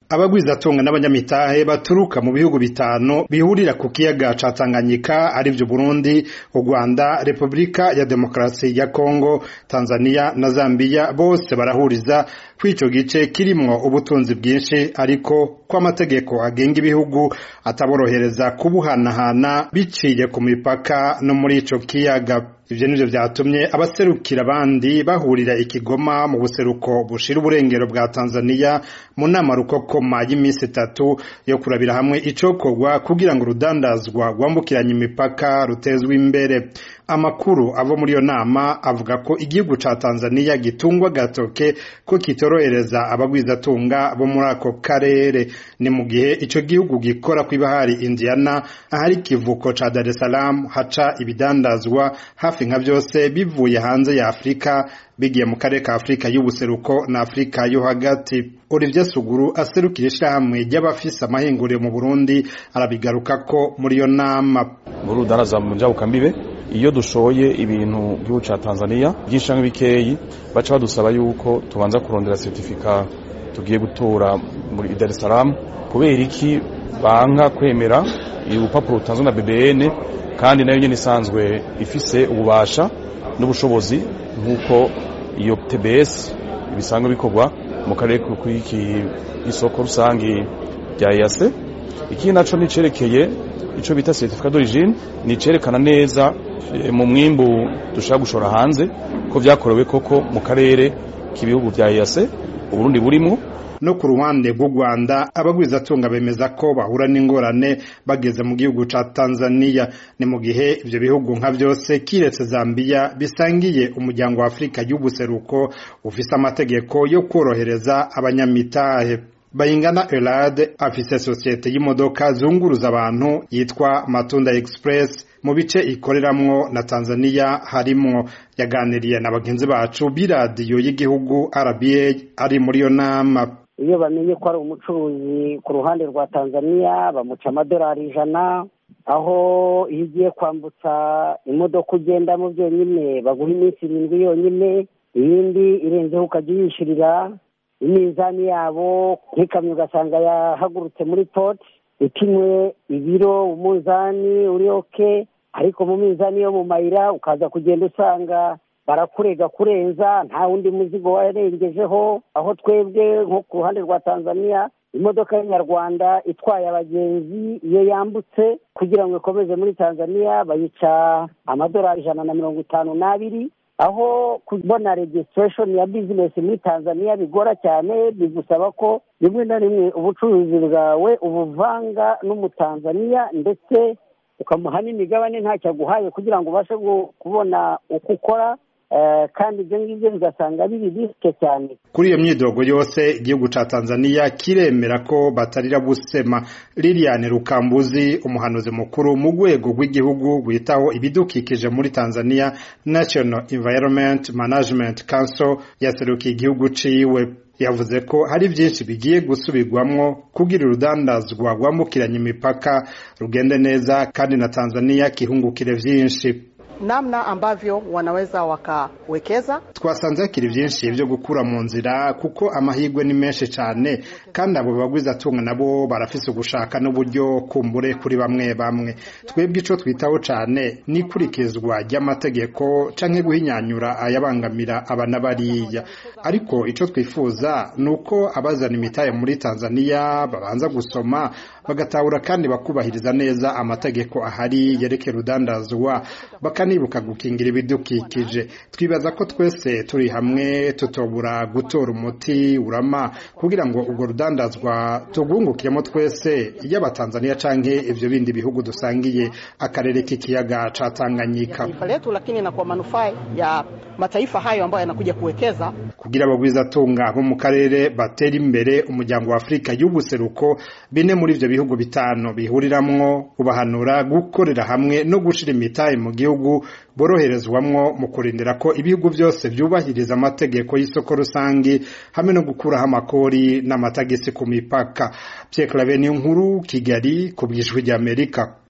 abagwizatunga n'abanyamitahe baturuka mu bihugu bitanu bihurira ku kiyaga ca Tanganyika arivyo Burundi, u Rwanda, Repubulika ya Demokarasi ya Kongo, Tanzania na Zambia bose barahuriza kw'ico gice kirimwo ubutunzi bwinshi ariko ko amategeko agenga ibihugu ataborohereza kubuhanahana biciye ku mipaka no muri ico kiyaga ivyo nivyo vyatumye abaserukira abandi bahurira ikigoma mu buseruko bushira uburengero bwa Tanzania mu nama rukokoma y'imisi itatu yo kurabira hamwe icokorwa kugira ngo urudandazwa rwambukiranya imipaka rutezwe imbere amakuru ava muri iyo nama avuga ko igihugu ca Tanzania gitungwa gatoke ko kitorohereza abagwizatunga bo muri ako karere ni mu gihe ico gihugu gikora kw'ibahari Indiana ahari ikivuko ca Dar es Salaam haca ibidandazwa hafi nka vyose bivuye hanze ya Afrika bigiye mu karere ka Afrika y'ubuseruko na Afrika yo hagati Olivier Suguru aserukira ishirahamwe ry'abafise amahinguriro mu Burundi arabigarukako muri iyo nama muri urudandazwa mu njabukambibe iyo dushoye ibintu gihugu ca Tanzania byinshi bikeyi baca badusaba yuko tubanza kurondera certificat tugiye gutora muri Dar es Salaam kubera iki banka kwemera urupapuro rutanzwe na BBN kandi nayo nyene isanzwe ifise ububasha n'ubushobozi nk'uko iyo TBS bisanzwe bikorwa mu karere kw'iki isoko rusangi rya EAC iki naco nicerekeye ico bita certificat d'origine ni cerekana neza mu mwimbu dushaka gushora hanze ko vyakorewe koko mu karere k'ibihugu vya EAC Uburundi burimo no ku ruhande rw'u Rwanda abagwizatunga bemeza ko bahura n'ingorane bageze mu gihugu ca Tanzania ni mu gihe ivyo bihugu nka vyose kiretse Zambia bisangiye umuryango wa Afrika y'ubuseruko ufise amategeko yo kworohereza abanyamitahe Bayingana Elad afise sosiyete y'imodoka zunguruza abantu yitwa Matunda Express mu bice ikoreramwo na Tanzania harimwo yaganiriye na bagenzi bacu b'iradiyo y'igihugu RBA ari muri iyo nama iyo bamenye ko ari umucuruzi ku ruhande rwa Tanzania bamuca amadolari ijana aho iyo ugiye kwambutsa imodoka ugendamo byonyine baguha iminsi irindwi yonyine iyindi irenzeho ukajya uyishyurira iminzani yabo nk'ikamyo ugasanga yahagurutse muri poti ipimwe ibiro umunzani uri oke ariko mu minzani yo mu mayira ukaza kugenda usanga barakurega kurenza nta wundi muzigo warengejeho aho twebwe nko ku ruhande rwa tanzania imodoka y'inyarwanda itwaye abagenzi iyo yambutse kugira ngo ikomeze muri tanzania bayica amadolari ijana na mirongo itanu n'abiri aho kubona registration ya business muri Tanzania bigora cyane bigusaba ko rimwe na rimwe ubucuruzi bwawe ubuvanga n'umutanzania ndetse ukamuha n'imigabane ntacyo aguhaye kugira ngo ubashe kubona uko ukora kandi ibyo ngibyo bigasanga biri bisike cyane kuri iyo myidogo yose igihugu ca Tanzania kiremera ko batarira busema Liliane Rukambuzi umuhanuzi mukuru mu rwego rw'igihugu witaho ibidukikije muri Tanzania National Environment Management Council yaserukiye igihugu ciwe yavuze ko hari byinshi bigiye gusubirwamwo kugira urudandazwa rwambukiranya imipaka rugende neza kandi na Tanzania kihungukire vyinshi namna ambavyo wanaweza wakawekeza. Twasanze hakiri vyinshi vyo gukura mu nzira kuko amahirwe ni menshi cyane kandi abo bagwiza tunga nabo barafise ugushaka n'uburyo kumbure kuri bamwe bamwe. Twebwe ico twitaho cyane ni kurikizwa ry'amategeko canke guhinyanyura ayabangamira abana bariya. Ariko ico twifuza nuko abazana imitaye muri Tanzania babanza gusoma bagatahura kandi bakubahiriza neza amategeko ahari yerekera urudandazwa bakanibuka gukingira ibidukikije twibaza ko twese turi hamwe tutobura gutora umuti urama kugira ngo urwo rudandazwa tugungukiremo twese yaba Tanzania canke ivyo bindi bihugu dusangiye akarere k'ikiyaga ca Tanganyika letu, lakini na kwa manufaa ya mataifa hayo ambayo yanakuja kuwekeza kugira abagwiza tunga bo mu karere batera imbere umuryango wa Afrika y'ubuseruko bine muri ivyo bihugu bitanu bihuriramwo ubahanura gukorera hamwe no gushira imitahe mu gihugu boroherezwamwo mu kurindira ko ibihugu byose byubahiriza amategeko y'isoko rusangi hamwe no gukuraho amakori n'amatagisi ku mipaka Pierre Claver nkuru Kigali ku bw'ijwi ry'Amerika